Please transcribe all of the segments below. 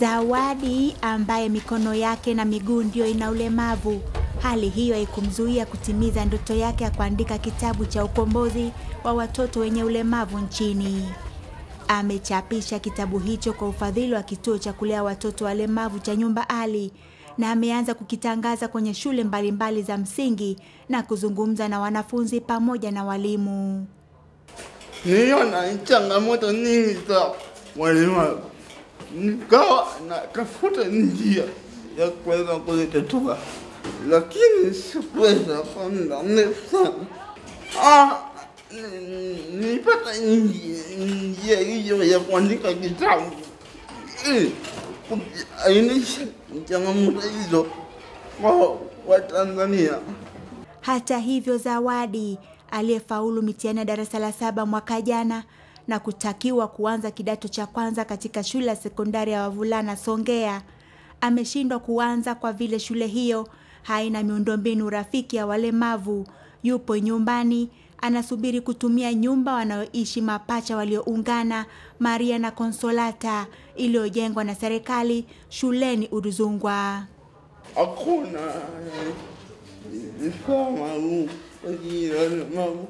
Zawadi ambaye mikono yake na miguu ndio ina ulemavu, hali hiyo haikumzuia kutimiza ndoto yake ya kuandika kitabu cha ukombozi wa watoto wenye ulemavu nchini. Amechapisha kitabu hicho kwa ufadhili wa kituo cha kulea watoto walemavu cha Nyumba Ali na ameanza kukitangaza kwenye shule mbalimbali za msingi na kuzungumza na wanafunzi pamoja na walimu. Niliona changamoto nyingi za walemavu, nikawa natafuta njia ya kuweza kuzitatua, lakini sikuweza kwa muda mrefu sana. Ah, ni- nilipata njia njia hiyo ya kuandika kitabu ili kuainisha changamoto hizo kwa Watanzania. Hata hivyo, Zawadi aliyefaulu mitihani ya darasa la saba mwaka jana na kutakiwa kuanza kidato cha kwanza katika shule ya sekondari ya wavulana Songea ameshindwa kuanza kwa vile shule hiyo haina miundombinu rafiki ya walemavu. Yupo nyumbani anasubiri kutumia nyumba wanayoishi mapacha walioungana Maria na Konsolata iliyojengwa na serikali shuleni Udzungwa. hakuna eh, vifaa maalum kwa ajili ya walemavu,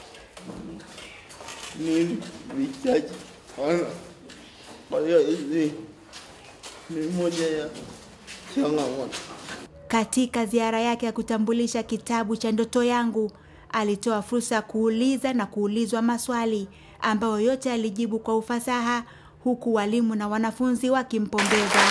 ni vichache sana. Kwa hiyo hizi ni moja ya changamoto. Katika ziara yake ya kutambulisha kitabu cha ndoto yangu, alitoa fursa ya kuuliza na kuulizwa maswali ambayo yote alijibu kwa ufasaha, huku walimu na wanafunzi wakimpongeza.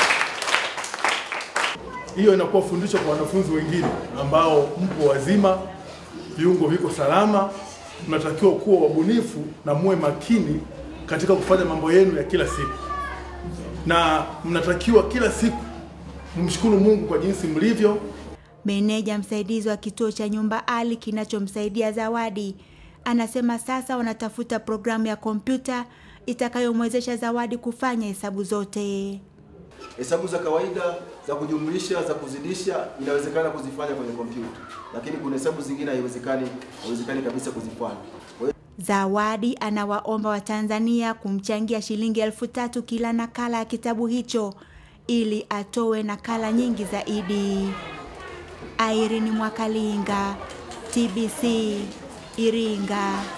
hiyo inakuwa fundisho kwa wanafunzi wengine ambao mpo wazima, viungo viko salama, mnatakiwa kuwa wabunifu na muwe makini katika kufanya mambo yenu ya kila siku, na mnatakiwa kila siku mumshukuru Mungu kwa jinsi mlivyo. Meneja msaidizi wa kituo cha Nyumba Ali kinachomsaidia Zawadi anasema sasa wanatafuta programu ya kompyuta itakayomwezesha Zawadi kufanya hesabu zote. Hesabu za kawaida za kujumlisha, za kuzidisha inawezekana kuzifanya kwenye kompyuta, lakini kuna hesabu zingine haiwezekani, haiwezekani kabisa kuzifanya. Kwa hiyo Zawadi anawaomba Watanzania kumchangia shilingi elfu tatu kila nakala ya kitabu hicho ili atoe nakala nyingi zaidi. Irene Mwakalinga, TBC, Iringa.